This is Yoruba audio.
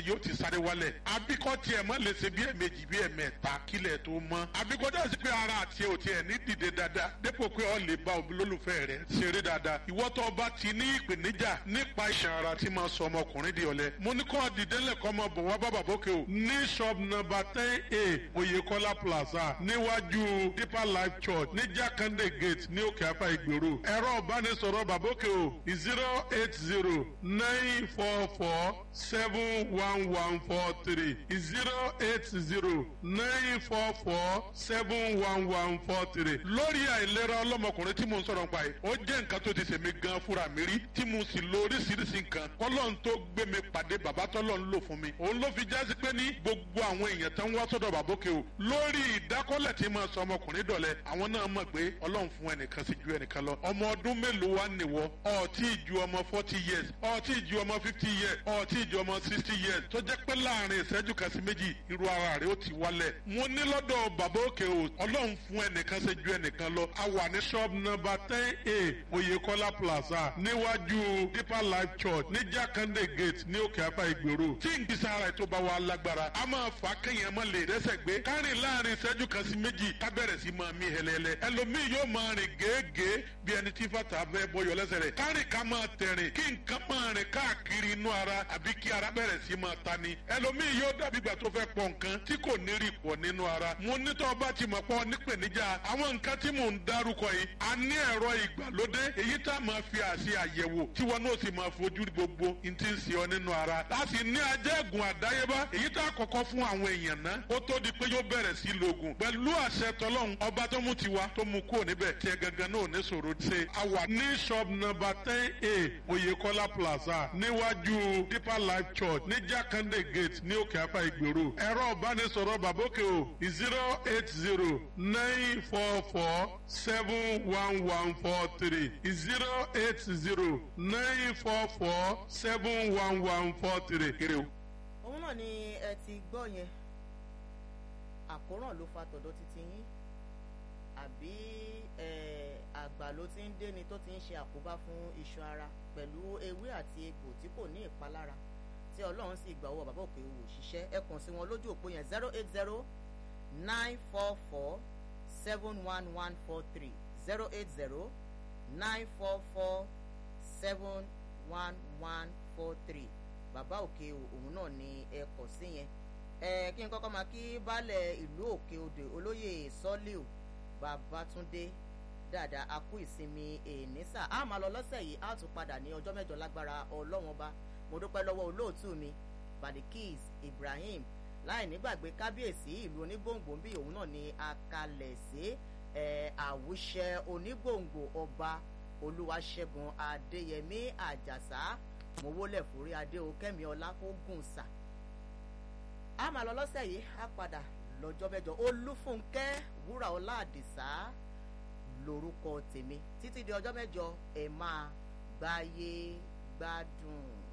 ni yóò ti sáré wálẹ̀ abíkọ́ tiẹ̀ mọ́ lè ṣe bí ẹ̀mejì bí ẹ̀mẹ́ta kílẹ̀ tó mọ́ abíkọ́ dá sí pé ara àti ò tiẹ̀ ní dìde dáadáa dépò pé ọ lè bá olólùfẹ́ rẹ̀ ṣeré dáadáa ìwọ́ tó bá ti ní ìpèníjà nípa iṣan ara tí máa sọ ọmọkùnrin di ọ̀lẹ mo ní kọ́ dìdẹ́lẹ̀ kọ́ ọmọ bọ̀ wá bàbà bókè o ní shop number ten a Oyèkọ́lá plaza níwájú Deeper Life Church ní Jákàndé gate ní òkè apá ìgbèrò ẹ̀rọ ìbánisọ̀rọ̀ bàbókè o zero eight zero nine four four seven one one four three zero eight zero nine four four seven one one four three. lórí àìlera ọlọ́mọkùnrin tí mo ń sọ̀rọ̀ nípa yìí ó jẹ́ nǹkan tó ti ṣèmi gan fúnra mi rí tí mo sì lo oríṣiríṣi nǹkan kọ́lọ́n tó gbé mi pàdé bàbá tọ́lọ́ ń lò fún mi òun ló fi jásí pé ní gbogbo àwọn èèyàn tó ń wá sọ́dọ̀ bàbókè o lórí ìdákọ́lẹ̀ tí máa sọ ọmọkùnrin dọ̀lẹ́ àwọn náà mọ̀ pé ọlọ́run fún ẹnìkan sí ju ẹnìkan lọ ọmọ ọdún mélòó wá nìwọ ọtí ju ọmọ forty years ọtí ju ọmọ fifty years ọtí ju ọmọ sixty years tó jẹ́ pé láàrin ìṣẹ́jú kan sí méjì irú ara rẹ̀ ó ti wálẹ̀ mo ní lọ́dọ̀ bàbá òkè o ọlọ́run fún ẹnìkan sí ju ẹnìkan lọ a wà ní shop number ten a Oyèkọ́lá plaza níwájú Deeper Life Church ní Jákàndé gate ní òkè apá ìgbèrò tí n kìí sára ètò bá wa lágbára a máa fà á kéèyàn mọ́ lè rẹ́sẹ̀ gbé kárìn láàrin ìṣẹ́jú kan sí méjì ká bẹ̀rẹ̀ sí máa mí hẹlẹ́lẹ́ ẹlòmíì yóò máa rìn gèégèé bí ẹni tí fàtà fẹ́ bọyọ̀ lẹ́sẹ̀ rẹ̀ kárìn ká máa tẹ̀rìn kí nǹkan máa rìn káàkiri inú ara àbí kí ara bẹ̀rẹ̀ sí máa ta ni ẹlòmíì yóò dàbí ìgbà tó fẹ́ pọ̀ nǹkan tí kò ní rí pọ̀ nínú ara mo nítọ́ bá ti mọ̀ pọ̀ nípèníjà àwọn nǹkan tí mò ń dárúkọ yìí a ní ẹ̀rọ ìgbàlódé èyí tá a máa fi àṣẹ àyẹ̀wò tí wọn náà sì máa fojú gbogbo n ti ń ṣe ọ nínú ara láti ní ajẹ́gùn àdáyébá èyí tá a kọ́kọ́ fún àwọn èèyàn náà ó tó di pé yóò bẹ̀rẹ̀ sí lògùn pẹ̀lú àṣẹ tọlọ́hun ọba tó mú tiwa tó mú kúrò níbẹ̀ tiẹ̀ gangan náà ò ní sọ̀rọ̀ ṣe a wà ní shop number ten a Oyèkọ́lá plaza níwájú Deeper Life Church ní Jákàndé gate ní òkè apá ìgbèrò ẹ̀rọ ìbánisọ̀rọ̀ bàbókè o zero eight zero nine four four seven one one four three zero eight zero nine four four seven one one four three. kiri o. òun náà ni ẹ ti gbọ́ yẹn àkóràn ló fa tọ̀dọ̀ títí yín àbí àgbà ló ti ń déni tó ti ń ṣe àkóbá fún iṣan ara pẹ̀lú ewé àti egbò tí kò ní ìpalára tí ọlọ́run sì gbà owó bàbá òkè òwò ṣiṣẹ́ ẹ kàn sí wọn lójú òpó yẹn zero eight zero nine four four seven one one four three zero eight zero nine four four seven one one four three bàbá òkè òun náà ni ẹ kàn sí yẹn ẹ kí n kọ́kọ́ máa kí baálẹ̀ ìlú òkè odò olóyè sọ́líù babatunde dáadáa a kú ìsinmi ènìsà a máa lọ lọ́sẹ̀ yìí a tún padà ní ọjọ́ mẹ́jọ lágbára ọlọ́wọ́n bá mo dúpẹ́ lọ́wọ́ olóòtú mi badikis ibrahim láì nígbàgbé kábíyèsí ìlú onígbòǹgbò bí òun náà ni akalẹ̀ sí àwùṣẹ onígbòǹgbò ọba olúwaṣẹ́gun adéyẹmí àjàsá mo wólẹ̀ fúrí adé o kẹ́mi ọlá kó gùn sà a máa lọ lọ́sẹ̀ yìí a padà lọ́jọ́ mẹ́jọ olúfúnkẹ́ wúrà ọlá àdìsá lórúkọ tèmi títí di ọjọ́ mẹ́jọ ẹ máa gbáyé gbádùn.